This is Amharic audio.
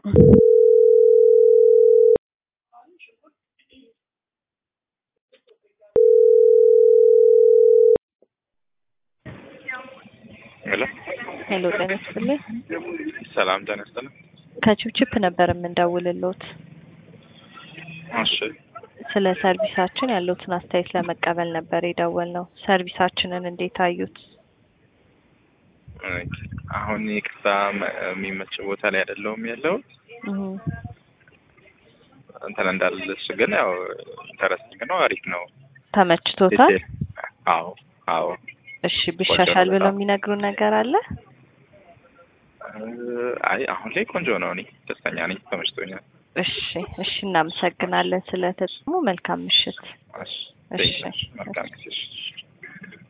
ሄሎ ሄሎ ጤና ይስጥልኝ። ሰላም ጤና ይስጥልኝ። ከችፕችፕ ነበር የምንደውልሎት እሺ ስለ ሰርቪሳችን ያለውትን አስተያየት ለመቀበል ነበር የደወልነው። ሰርቪሳችንን እንዴት አዩት? ኦኬ። አሁን ይቅርታ መ- የሚመች ቦታ ላይ አይደለሁም ያለው እህ እንትን እንዳልልሽ ግን ያው ኢንተረስቲንግ ነው፣ አሪፍ ነው። ተመችቶታል? አዎ አዎ። እሺ ቢሻሻል ነው ብለው በጣም። የሚነግሩን ነገር አለ? አይ አሁን ላይ ቆንጆ ነው። እኔ ደስተኛ ነኝ፣ ተመችቶኛል። እሺ እሺ፣ እናመሰግናለን ስለተጽሙ። መልካም ምሽት። እሺ እሺ። መልካም ጊዜ። እሺ